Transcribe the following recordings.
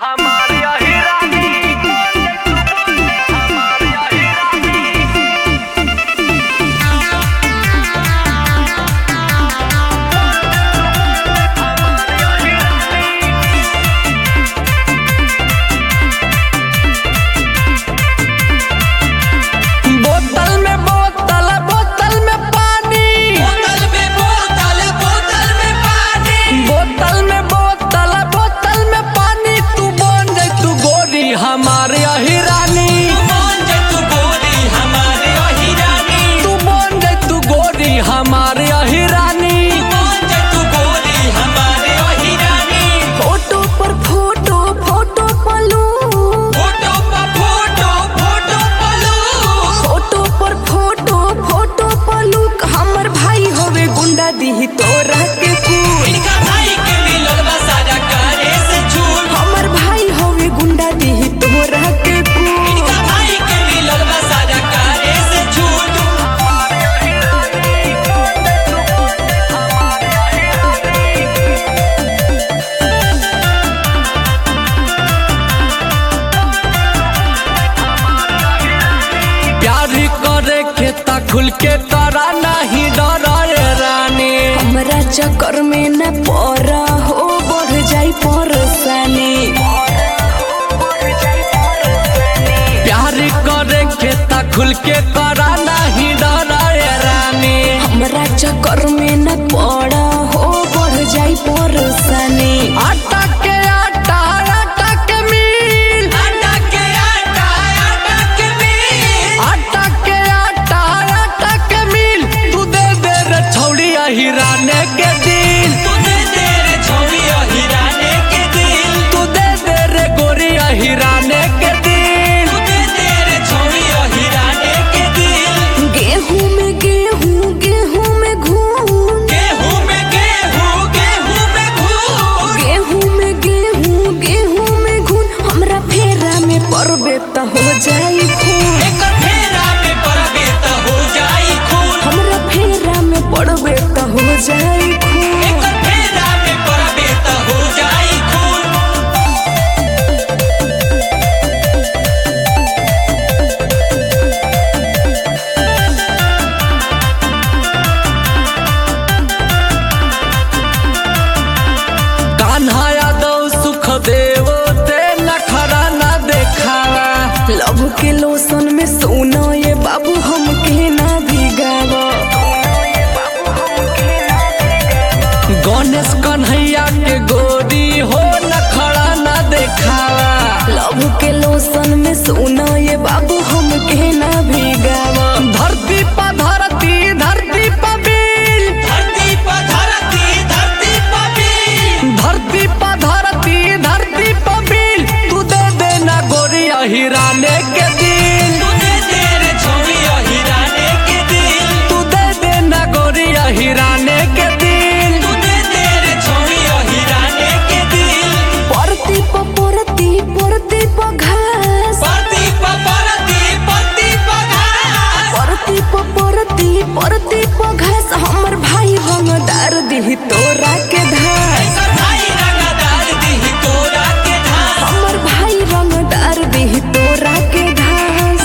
हमारी अहिरानी हमारी अहिरानी हमारी अहिरानी बोतल में बोतल बोतल में पानी बोतल में बोतल बोतल में पानी बोतल में बोतल बोतल में पानी तू बन जाए तू गोरी हमारे अहिरानी कौन जे तू गोरी हमारे अहिरानी तू बन जाए तू गोरी हमारे अहिरानी कौन जे तू गोरी हमारे अहिरानी फोटो पर फोटो फोटो पलू फोटो पर फोटो फोटो पलू फोटो पर फोटो फोटो पलू हमर भाई होवे गुंडा दी तोरा के फूल इनका भाई के मिलल बा सारा कारे से झूठ हमर भाई होवे गुंडा दी तोरा के फूल इनका भाई के मिलल बा सारा कारे से झूठ प्यार करे के ता खुल के तारा नहीं डरे रानी हमरा चक्कर में न पड़ा हो बढ़ जाई परेशानी प्यार करे के ता खुल के तारा नहीं डरे रानी हमरा चक्कर में न पड़ा हो बढ़ जाई परेशानी आटा के आटा आटा के मिल आटा के आटा आटा के मिल आटा के आटा आटा के मिल तू दे दे रे छौड़ी हिराने के दिल तू दे दे रे छोरी अहिराने के दिल तू दे दे रे गोरी हिराने के दिल तू दे दे रे छोरी अहिराने के दिल गेहूं में गेहूं गेहूं में घूम गेहूं में गेहूं गेहूं में घूम गेहूं में गेहूं गेहूं में घून हमरा फेरा में पड़बे त हो जाई खून एक फेरा में पड़बे त हो जाई खून हमरा फेरा में पड़बे त हो जाई खून एक फेरा में पड़बे त हो जाई खून कान्हा यादव सुख देव ते नखरा ना देखावा लव के लोसन में सोना ये बाबू हमके ना भिगावा गणेश कन्हैया के गोरी हो नखरा ना देखावा लव के लोसन में सोना ये बाबू हमके ना भिगावा धरती पर धरती धरती पर बिल धरती पर धरती धरती पर बिल धरती पर धरती धरती पर बिल तू दे देना गोरी हिराने के दिल तू दे दे रे छोरी अहिराने के दिल तू दे देना गोरी हिराने के दिल तू दे दे रे छोरी अहिराने के दिल परती प परती परती प घास परती पर परती परती पर घास परती प परती परती प घास हमर भाई हमदार दी तोरा के धास ऐसा भाई रंगदार दी तोरा के धास हमर भाई रंगदार दी तोरा के धास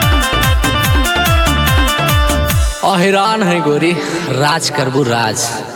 अहिरान है गोरी राज करबू राज